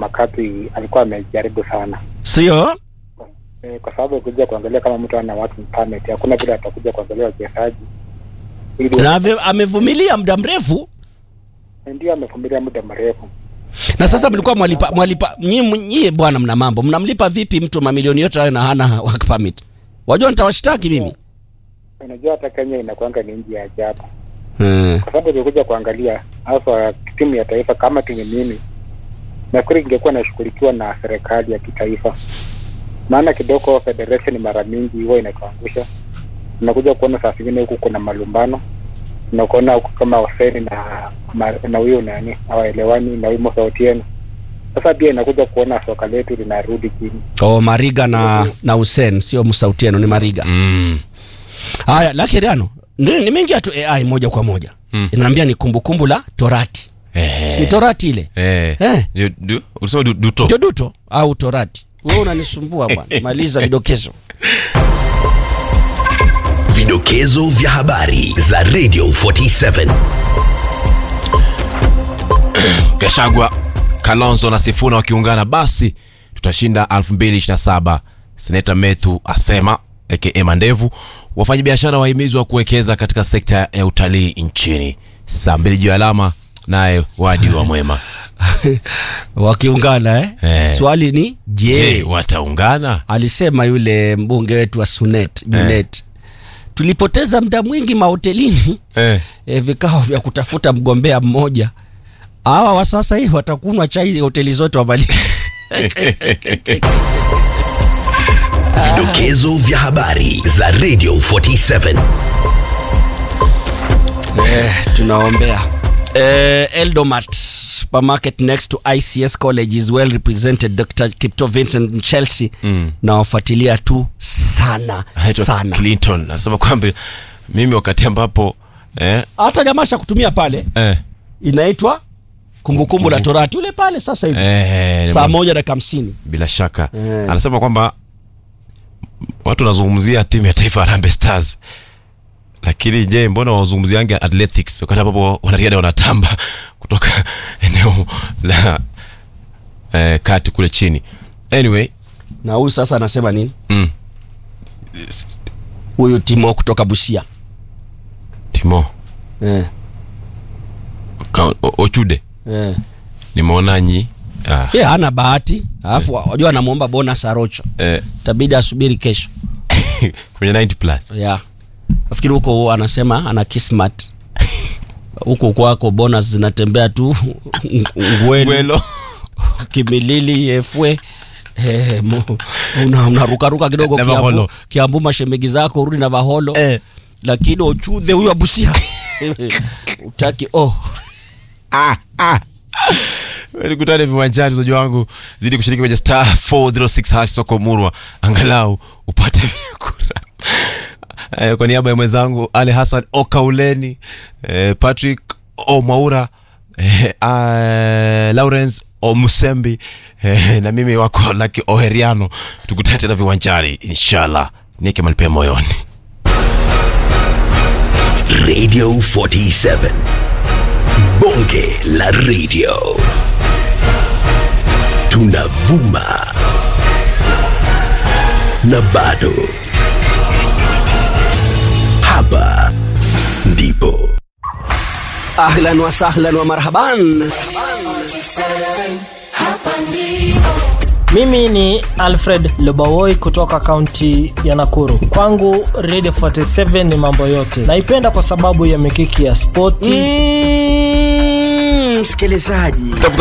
Makapi alikuwa amejaribu sana sio e, kwa sababu kuja kuangalia kama mtu ana working permit, hakuna vile atakuja kuangalia wachezaji ili na ave- amevumilia muda mrefu ndio amevumilia muda mrefu. na sasa mlikuwa mwalipa mwalipa nyie nyie bwana mna mambo mnamlipa vipi mtu mamilioni yote hayo na hana work permit wajua nitawashtaki mimi Unajua hata Kenya inakuanga ni nchi ya ajabu, hmm. kwa sababu ukikuja kuangalia hasa timu ya taifa kama timu mimi, nafikiri ingekuwa inashughulikiwa na serikali ya kitaifa, maana kidogo federation mara mingi huwa inatuangusha. Unakuja kuona saa zingine huku kuna malumbano, unakuona huku kama Hoseni na ma- na huyo nani hawaelewani na huyo Musa Otieno. Sasa pia inakuja kuona soka letu linarudi chini. oh, mariga na na Hussein sio Musautieno ni mariga mm. haya lakiriano nimeingia tu ai moja kwa moja Mm. inaambia ni kumbukumbu la torati eh. si torati ile eh. Eh. Du- du- ulisema du- duto ndio duto au torati wewe unanisumbua bwana maliza vidokezo Vidokezo vya habari za Radio 47. Gashagwa, Kalonzo na Sifuna wakiungana basi tutashinda 2027. Seneta Methu asema aka Mandevu. Wafanyabiashara wahimizwa kuwekeza katika sekta ya utalii nchini. Saa mbili juu ya alama, naye wadi wa mwema. wakiungana eh? Eh. swali ni je Je, wataungana? alisema yule mbunge wetu wa sunet junet tulipoteza muda mwingi mahotelini Eh. e, vikao vya kutafuta mgombea mmoja hawa wa sasa hivi watakunwa chai hoteli zote wamalize Vidokezo vya habari za Radio 47. tunaombea eh, eldomat supermarket next to ics college is well represented dr kipto vincent chelsea mm. nawafuatilia tu sana Anaitwa sana Clinton anasema kwamba mimi wakati ambapo eh, hata jamaa cha kutumia pale eh, inaitwa kumbukumbu la torati ule pale sasa hivi eh, saa moja dakika hamsini bila shaka Eh. anasema kwamba watu wanazungumzia timu ya taifa Harambee Stars lakini je mbona wazungumziange athletics wakati ambapo wanariadha wanatamba kutoka eneo la eh, kati kule chini anyway na huyu sasa anasema nini mm, huyu timo kutoka busia timo eh, Ka- O- ochude eh. nimeona nyi ah, ye hana bahati alafu wajua anamwomba bonus arocho eh, tabidi asubiri kesho kwenye 90 plus ya nafikiri huko anasema ana kismat huko kwako bonus zinatembea tu ngwelo Gwelo. kimilili efwe Eh, mo- una- unarukaruka kidogo Na kiambu, vaholo. kiambu mashemegi zako urudi na vaholo Eh. lakini ochudhe huyo abusia utaki oh nikutane viwanjani mzaji wangu zidi kushiriki kwenye star 406 hash soko murwa angalau upate vyakula Eh, kwa niaba ya mwenzangu ali hassan okauleni eh, patrick omwaura eh, uh, lawrence omusembi eh, na mimi wako laki oheriano tukutane tena viwanjani inshallah nieke malipea moyoni Radio 47. Bonge la radio. Tunavuma. Na bado. Hapa ndipo. ahlan wa sahlan wa marhaban Mimi ni Alfred Lobawoi kutoka kaunti ya Nakuru. Kwangu Radio 47 ni mambo yote. Naipenda kwa sababu ya mikiki ya spoti mm, msikilizaji